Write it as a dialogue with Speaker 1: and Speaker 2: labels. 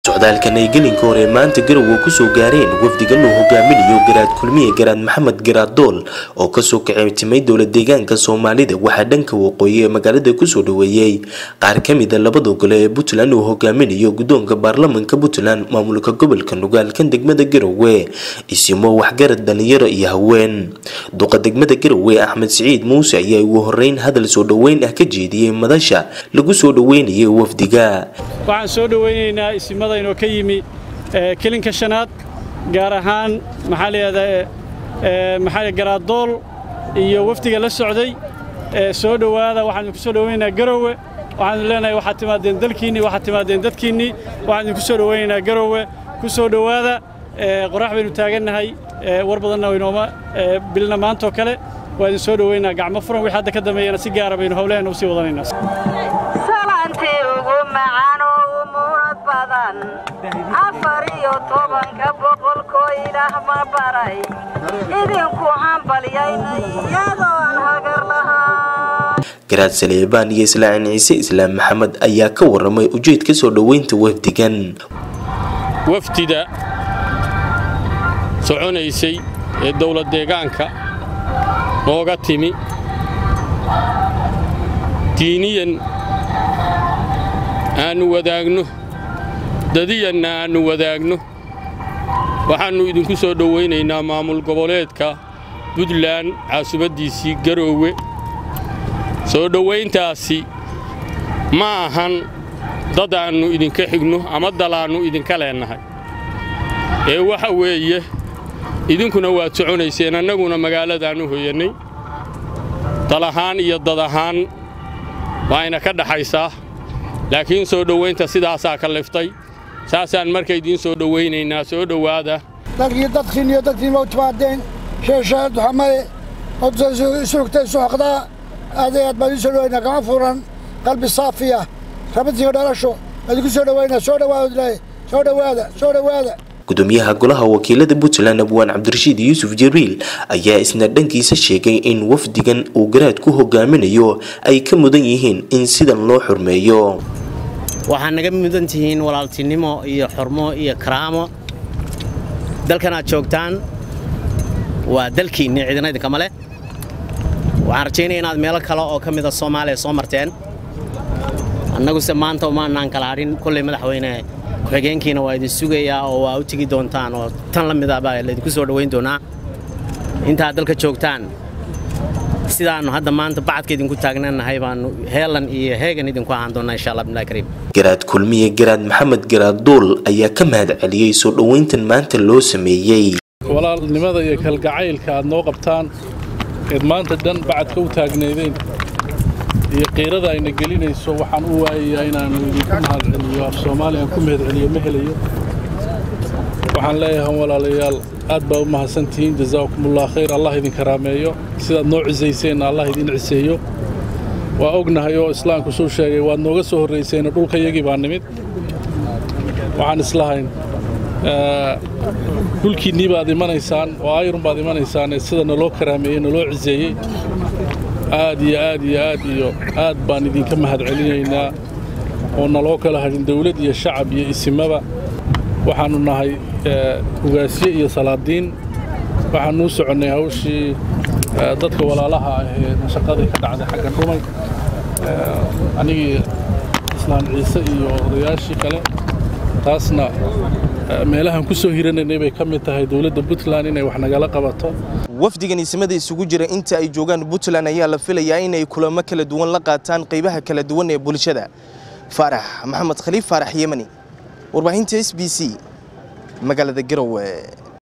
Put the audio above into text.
Speaker 1: socdaalkan ay gelinka hore maanta garowe kusoo gaareen wafdigan uu hogaaminayo garaad kulmiye garaad maxamed garaad dool oo kasoo kaceytimay dowla deegaanka soomaalida waxaa dhanka waqooyi ee magaalada kusoo dhaweeyey qaar kamida labada gole ee puntland uu hogaaminayo guddoonka baarlamanka puntland maamulka gobolka nugaalkan degmada garowe isimo waxgarad dhalinyaro iyo haween duqa degmada garowe axmed siciid muuse ayaa ugu horeyn hadal soo dhoweyn ah ka jeediyey madasha lagu soo dhaweynayay wafdiga
Speaker 2: waxaan soo dhowaynaynaa isimada inoo ka yimi kelinka shanaad gaar ahaan maxaa layihahdaa maxaa garaadool iyo wafdiga la socday soo dhowaada waxaan idinku soo dhowaynaynaa garowe waxaan leenahay waxaad timaadeen dalkiinnii waxaad timaadeen dadkiinnii waxaan idinku soo dhowaynaynaa garowe ku soo dhowaada qorax baynu taagannahay war badanna waynooma bilna maantoo kale waa idin soo dhowaynaa gacmo furan wixii hadda ka dambeeyana si gaara baynu howlaheenna usii wadanaynaa
Speaker 3: afar iyo tobanka boqolkoo ilaah ma baray idinku hambalyaynay iyadoon hagar lahaa
Speaker 1: garaad saleebaan iyo islaaciin ciise islaam maxamed ayaa ka waramay ujeedka soo dhoweynta wafdigan
Speaker 4: wafdida soconaysay ee dowlad deegaanka nooga timi diiniyan aannu wadaagno dadiyanna aannu wadaagno waxaannu idinku soo dhowaynaynaa maamul goboleedka buntland caasimaddiisii garoowe soo dhowayntaasi ma ahan dad aannu idinka xigno ama dalaannu idinka leennahay ee waxa weeye idinkuna waad soconayseen annaguna magaaladaannu hoyannay dal ahaan iyo dad ahaan waayna ka dhaxaysaa laakiin soo dhowaynta sidaasaa ka liftay saasaan marka idiin soo dhowaynaynaa soo dhowaada
Speaker 5: dalkii dadkiin iyo dadkiinba u timaadeen sheeshaad duxamale odsurugtay suxaqdaa aad aad baan idiin soo dhowaynaa gama furan qalbi saafiya rabadsiinka dhalasho idinku soo dhowaynaa soo dhowaada soo dhowaada soo dhowaada
Speaker 1: gudoomiyaha golaha wakiilada puntland abwaan cabdirashiid yuusuf jibriil ayaa isna dhankiisa sheegay in wafdigan uu garaad ku hogaaminayo ay ka mudan yihiin in sidan loo xurmeeyo
Speaker 6: waxaa naga mudan tihiin walaaltinimo iyo xurmo iyo karaamo dalkan aad joogtaan waa dalkiinni ciidana idinkama leh waxaan rajaynaya inaad meelo kale oo ka mida soomaaliya soo marteen annaguse maanta umaanaan kala hadhin kolley madaxweyne ku-xigeenkiina waa idin sugayaa oo waa u tegi doontaan oo tan la mida baa laydinku soo dhowayn doonaa intaad dalka joogtaan sidaannu hadda maanta bacadka idinku taagnanahay baannu heelan iyo heegan idinku ahaan doonnaa insha allah bimlahi kariim
Speaker 1: garaad kulmiye garaad maxamed garaad duul ayaa ka mahad celiyey soo dhowayntan maanta loo sameeyey
Speaker 7: walaalnimada iyo kalgacaylka aad noo qabtaan eed maanta dhan bacadka u taagnaydeen iyo qiirada ayna gelinayso waxaan u waayayaa inaannu idinku mahad celiyo af soomaaliya aan ku mahad celiyo ma helayo waxaan leeyahay walaalayaal aad baa u mahadsantihiin jasaakumullah khayr allah idin karaameeyo sidaad noo cisayseenna allah idin ciseeyo waa ognahay oo islaamku suu sheegay waad nooga soo horrayseenna dhulkayagii baa nimid waxaan islahayn dhulkiinnii baad imanaysaan oo ayrun baad imanaysaan ee sida naloo karaameeyey naloo ciseeyey aad iyo aad iyo aad iyo aad baan idinka mahad celinaynaa oo naloo kala hadhin dawlad iyo shacab iyo isimaba waxaannu nahay ugaasye iyo salaadiin waxaanuu soconnay hawshii dadka walaalaha ah ee shaqadii ka dhacday xagga dhumay anigii islaan ciise iyo odayaashii kale taasna meelahaan ku soo hiranaynay bay ka mid tahay dowladda puntland inay wax nagala qabato
Speaker 8: wafdigan isimada isugu jira inta ay joogaan puntland ayaa la filayaa inay kulamo kala duwan la qaataan qaybaha kala duwan ee bulshada faarax maxamed khaliif faarax yemani warbaahinta s b c magaalada garowe